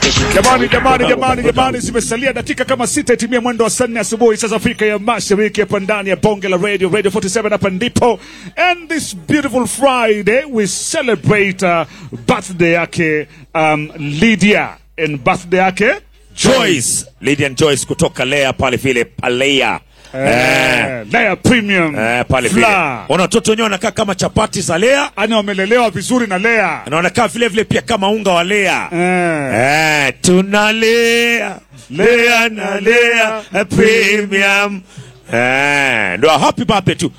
Jamani, jamani, jamani, jamani, zimesalia dakika kama sita itimia mwendo wa saa nne asubuhi saa za Afrika ya Mashariki, hapa ndani ya bonge la radio radio 47 hapa ndipo. And this beautiful Friday we celebrate uh, birthday yake um, Lydia and birthday yake Joyce, Lydian Joyce kutoka Lea pale vile Palea. Eh, eh, Lea Premium eh, pale vile. Fla. Ona watoto wenyewe wanakaa kama chapati za Lea Ana wamelelewa vizuri na Lea na wanakaa vile vile pia kama unga wa Lea. eh. Eh, tunalea Lea na Lea eh, Premium. Eh, ndo happy birthday tu.